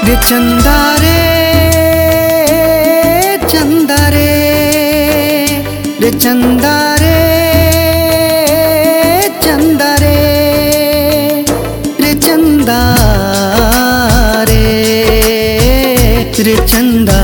रे चंदा रे चंदा रे रे चंदा रे चंदा रे रे चंदा रे रे चंदा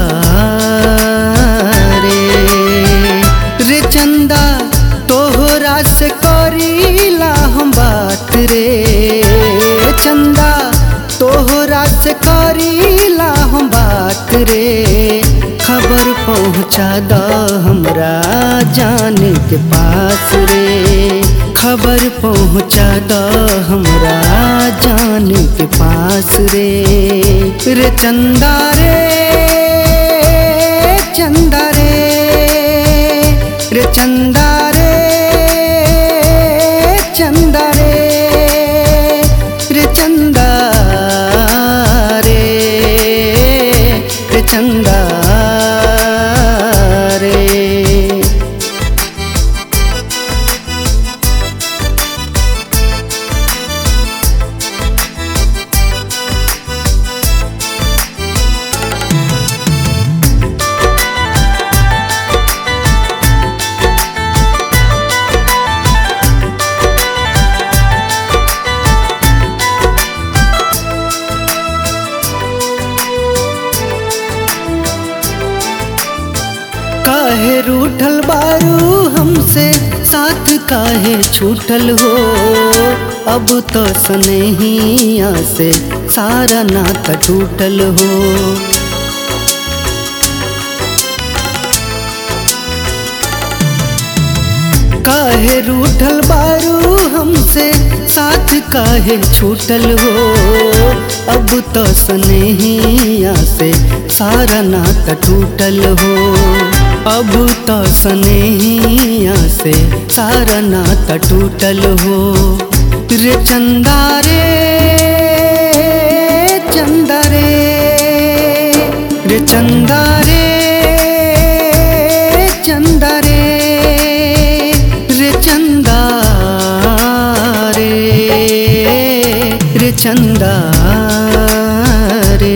रे रे चंदा तोहरा से करीला हम बात रे चंदा तोहरा से करीला हम बात रे खबर पहुँचा द हमरा जान के पास रे खबर पहुँचा द हमरा जान के पास रे रे चंदा रे चंदा रे रे चंदा रे चंदा रे रे चंदा रे रे चंदा रे काहे रूठल बारू हमसे साथ काहे छूटल हो अब तो सनहिया से सारा नाता टूटल हो काहे रूठल बारू हमसे साथ काहे छूटल हो अब तो सनहिया से सारा नाता टूटल हो अब तो सनहिया से सारा नाता टूटल हो रे चंदा रे चंदा रे रे चंदा रे चंदा रे रे चंदा रे रे चंदा रे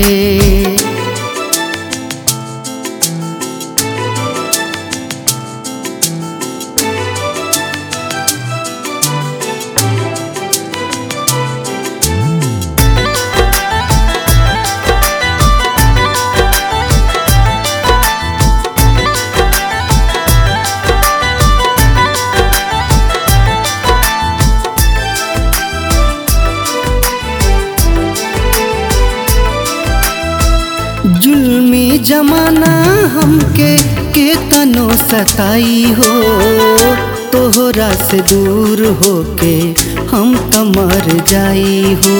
जुल्मी जमाना हमके के तनो सताई हो तोहरा से दूर होके हम तो मर जाई हो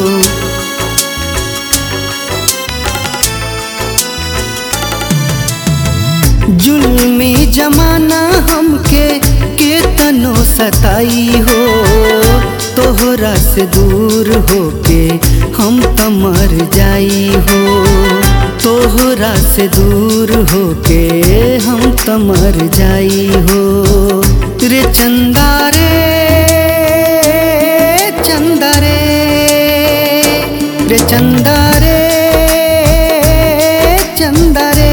जुल्मी जमाना हमके के तनो सताई हो तोहरा से दूर होके हम तो मर जाई हो तोहरा से दूर होके हम तो मर जाई हो रे चंदा रे चंदा रे रे चंदा रे चंदा रे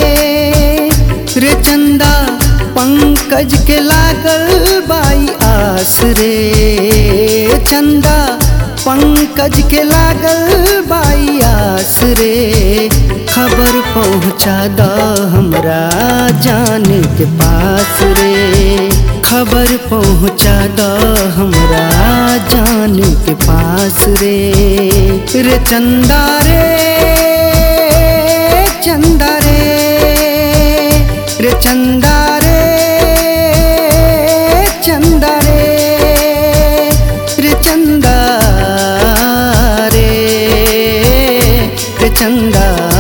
रे चंदा पंकज के लागल बाई आस रे चंदा पंकज के लागल बाई आस रे खबर पहुँचा द हमरा जान के पास रे खबर पहुँचा द हमरा जान के पास रे रे चंदा रे चंदा रे रे चंदा रे चंदा रे रे चंदा रे रे चंदा